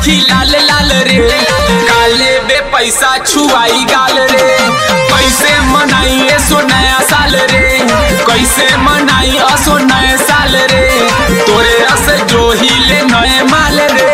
देखी लाल लाल रे काले बे पैसा छुआई गाल रे कैसे मनाई सो नया साल रे कैसे मनाई असो नए साल रे तोरे अस जो हिले नए माल रे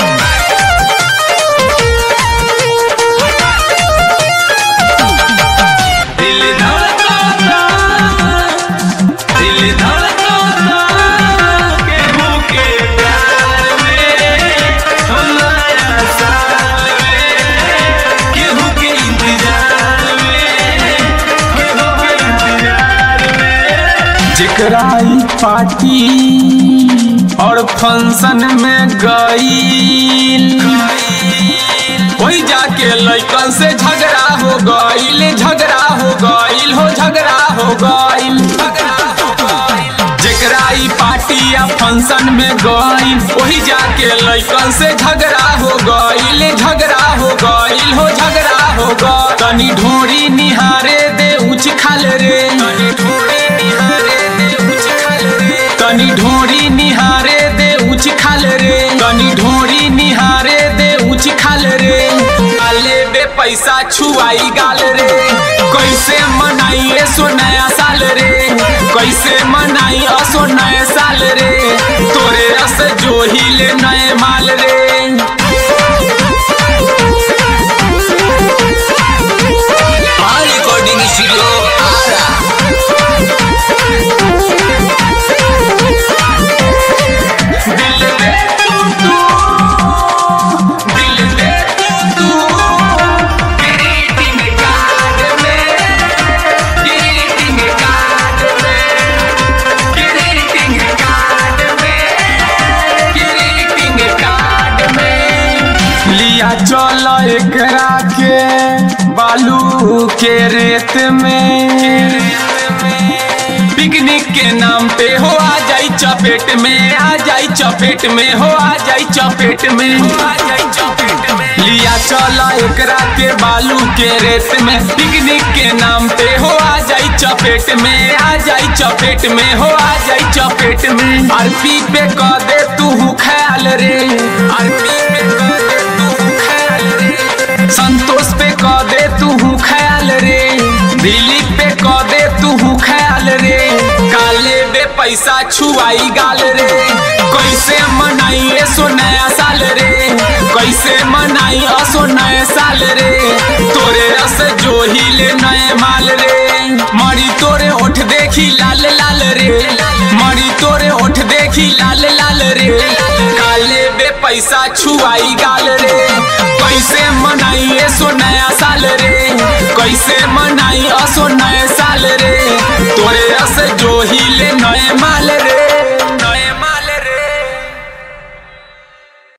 दिल धड़काता दिल धड़काता केहू के प्यार में हमारा साल में केहू के इंतजार में केहू के इंतजार में जेकरा ई पार्टी और फंक्शन में गईल वही जाके लइकन से झगड़ा हो गईल झगड़ा हो गईल हो झगड़ा हो गईल झगड़ा हो गईल जेकरा ई पार्टी या फंक्शन में गईल वही जाके लइकन से झगड़ा हो गईल झगड़ा हो गईल हो झगड़ा हो गईल तनी ढोरी निहारे दे उच खाल रे तनी ढोरी निहारे दे उच खाल रे तनी ढोरी निहारे दे उच खाल रे तनी ढोरी निहारे दे उच खाल रे काले बे पैसा छुआई गाल रे कैसे मनाई सो नया साल रे कैसे मनाई असो नए साल रे तोरे रस जो हिले नए माल रे Our recording studio Ara. दिल दे तू तू दिल दे तू तू ग्रीटिंग कार्ड में ग्रीटिंग कार्ड में ग्रीटिंग कार्ड में ग्रीटिंग कार्ड में लिया चल एकरा के बालू के रेत में पिकनिक के नाम पे हो आ जाई चपेट में आ जाई चपेट में हो आ जाई चपेट में आ जाई चपेट में लिया चला एकरा के बालू के रेत में पिकनिक के नाम पे हो आ जाई चपेट में आ जाई चपेट में हो आ जाई चपेट में आरपी पे कह दे तू ख्याल रे आरपी पे कह दे तू ख्याल रे संतोष पे कह दे तू ख्याल रे दिलीप पे कह दे तू ख्याल रे काले बे पैसा छुआई गाल रे कैसे मनाई सो नया साल रे कैसे मनाई असो नए साल रे तोरे रस जो हिले नए माल रे मरी तोरे ओठ देखी लाल लाल रे मरी तोरे ओठ देखी लाल लाल रे काले बे पैसा छुआई गाल रे कैसे मनाई सो नया साल रे कैसे मनाई असो नए साल रे तोरे रस जो हिले नए